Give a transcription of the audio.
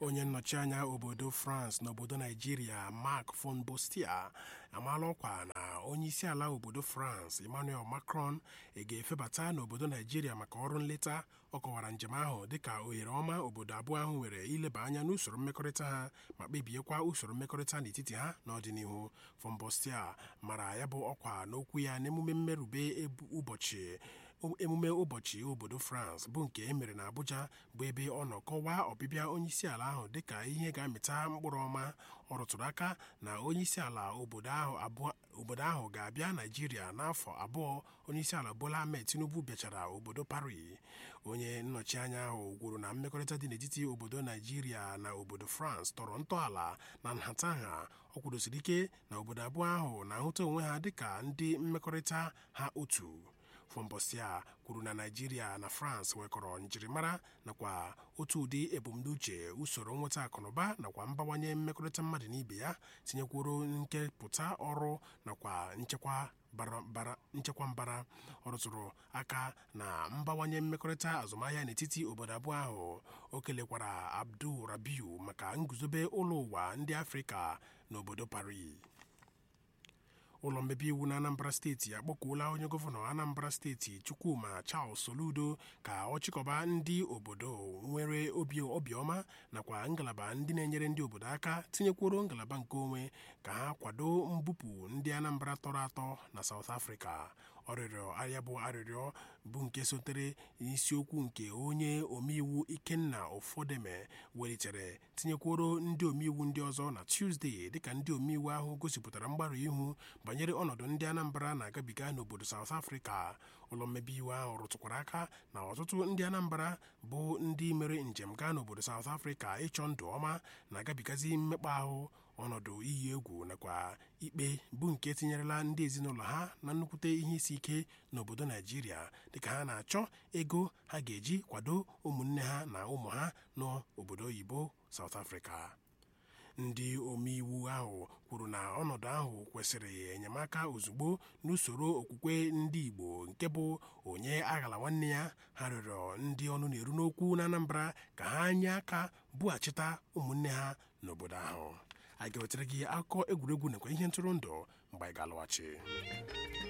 onye nnọchi anya obodo france n'obodo naijiria mark von bostia amaala ọkwa na onye isi ala obodo france emmanuel macron ga-efebata n'obodo naijiria maka ọrụ nleta ọ kọwara njem ahụ dịka ohere ọma obodo abụọ ahụ nwere ileba anya n'usoro mmekọrịta ha ma kpebiekwa usoro mmekọrịta n'etiti ha n'ọdịnihu von bostia mara ya bụ ọkwa n'okwu ya n'emume mmerube ụbọchị emume ụbọchị obodo france bụ nke e mere na abuja bụ ebe ọ nọ kọwaa ọbịbịa onyeisi ala ahụ dịka ihe ga-amịta mkpụrụ ọma ọ rụtụrụ aka na onyeisi ala obodo ahụ ga-abịa naijiria n'afọ abụọ onyeisi ala bola ahmed tinubu bịachara obodo paris onye nnọchi anya ahụ kwuru na mmekọrịta dị n'etiti obodo naijiria na obodo france tọrọ ntọala na nhatanha ọ kwudosiri ike na obodo abụọ ahụ na-ahụta onwe ha dịka ndị mmekọrịta ha otu fombosia kwuru na naijiria na france nwekọrọ njirimara nakwa otu ụdị ebumnuche usoro nweta akụnụba nakwa mbawanye mmekọrịta mmadụ na ibe ya tinyekwuru nkepụta ọrụ nakwa nchekwa nchekwa mbara ọ rụtụrụ aka na mbawanye mmekọrịta azụmahịa n'etiti obodo abụọ ahụ o kelekwara abdul rabiu maka nguzobe ụlọ ụwa ndị afrịka n'obodo paris ụlọ mmebi iwu na anambra steeti akpọkuola onye gọvanọ anambra steeti chukwuma charles soludo ka ọ chịkọba ndị obodo nwere obi obiọma nakwa ngalaba ndị na-enyere ndị obodo aka tinyekwuru ngalaba nke onwe ka ha kwado mbupụ ndị anambra tọrọ atọ na south africa ọrịrịọ arịa bụ arịrịọ bụ nke sotere isiokwu nke onye omeiwu ikenna ụfọdeme welitere tinyekworo ndị omeiwu ndị ọzọ na tuzdee dịka ndị omeiwu ahụ gosipụtara mgbarụ ihu banyere ọnọdụ ndị anambra na-agabiga n'obodo south africa ụlọ mmebi iwu ahụ rụtụkwara aka na ọtụtụ ndị anambra bụ ndị mere njem gaa n'obodo south africa ịchọ ndụ ọma na-agabigazi mmekpa ahụ ọnọdụ iyi egwu nakwa ikpe bụ nke tinyerela ndị ezinụlọ ha na nnukwute ihe isi ike n'obodo naijiria dịka ha na-achọ ego ha ga-eji kwado ụmụnne ha na ụmụ ha n'obodo oyibo South Africa ndị omeiwu ahụ kwuru na ọnọdụ ahụ kwesịrị enyemaka ozugbo n'usoro okwukwe ndị igbo nke bụ onye aghala nwanne ya ha rịọrọ ndị ọnụ na-eru n'okwu na anambra ka ha nye aka bughachita ụmụnne ha n'obodo ahụ a ga-ewetara gị akụkọ egwuregwu nakwa ihe ntụrụndụ mgbe anyị ga-alọghachi